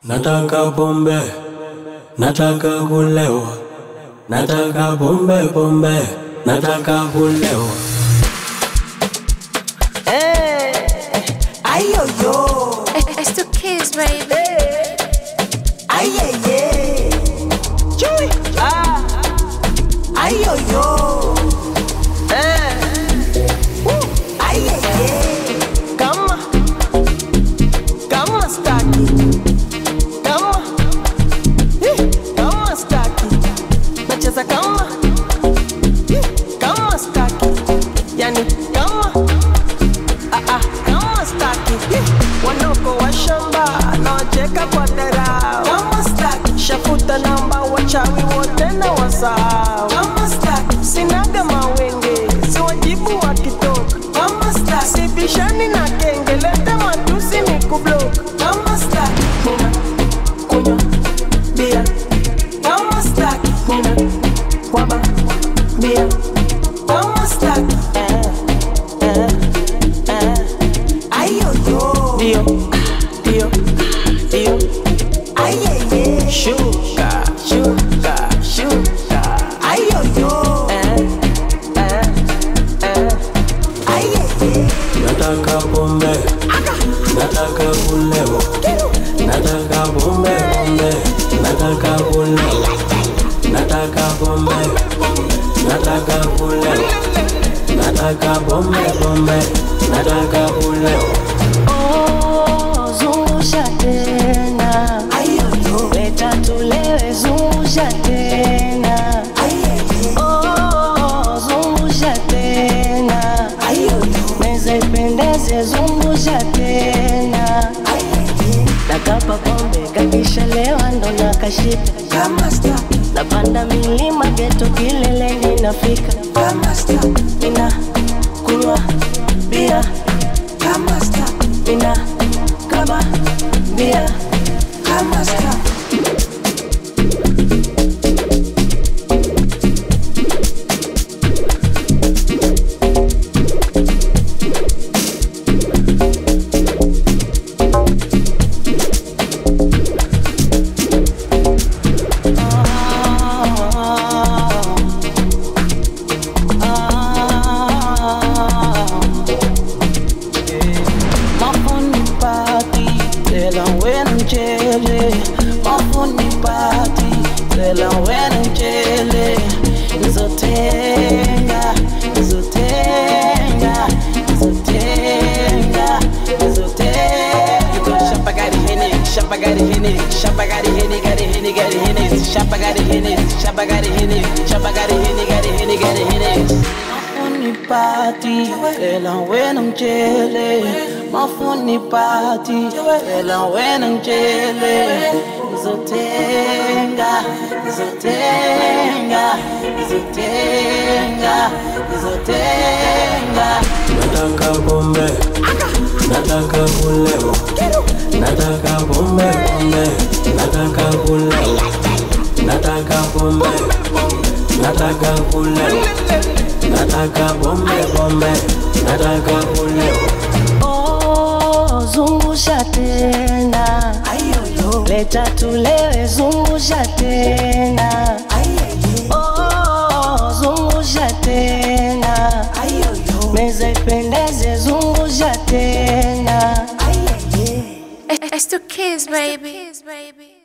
Nataka pombe, nataka kulewa, nataka pombe pombe, nataka kulewa. Ay, yo, yo. It's the kids, baby. Ay, yeah, yeah. Chui. Ah. Ay, yo, yo. Eh. Woo. Ay, yeah, yeah. Kama. Kama staki. Kama. Eh, Kama staki. Nacheza kama. Eh, Kama staki. Yani kama. Ah, ah, kama staki wanoko wa shamba naocheka kwa dharau kama staki shafuta namba wachawi wote na wasahau kama staki sinaga mawenge si wajibu wakitoka kama staki sibishani na kenge leta matusi ni kubloka kama staki nina kunywa bia kama staki nina kwaba bia kama staki eh, eh, eh. Ayoyo. Dio, dio, dio. Ayeye. Sugar, sugar, sugar. Ayoyo. Eh, eh, eh. Ayeye. Nataka pombe, nataka kulewa, nataka pombe pombe, nataka kulewa, nataka pombe, nataka kulewa, nataka pombe pombe, nataka kulewa. Oh, zungusha tena, Ayoyo. leta tulewe, zungusha tena. Ayeye. Oh, zungusha tena, Ayoyo. meza ipendeze, zungusha tena. Ayeye. Nakapa pombe kakishalewa ndo nakashika, Kama staki, napanda milima geto kileleni nafika, kama staki, mina kunywa bia, kama staki, mina kaba bia. kama staki. Mafuni party, tell 'em when I'm jelly. Mafuni party, tell 'em when I'm jelly. Nizotenga, nizotenga, nizotenga, nizotenga. Shapa got it in it, Shapa got it in it, Shapa got it in it, got it in it, got it in it, Shapa got it in it, Shapa got it in it, Shapa got it in it, got it in it, got it in it. Mafuni party, tell 'em when I'm jelly. Mafuni party, tell 'em when I'm jelly. Nizotenga, nizotenga, nizotenga, nizotenga. Nataka pombe, nataka kulewa, nataka pombe pombe, nataka kulewa, nataka pombe, nataka kulewa, nataka pombe pombe, nataka kulewa. Oh, zungusha tena, Ayoyo. leta tulewe, zungusha tena. Ayeye. Oh, zungusha tena, Ayoyo. meza ipendeze, zungusha tena. Ayeye. It's the kids, baby.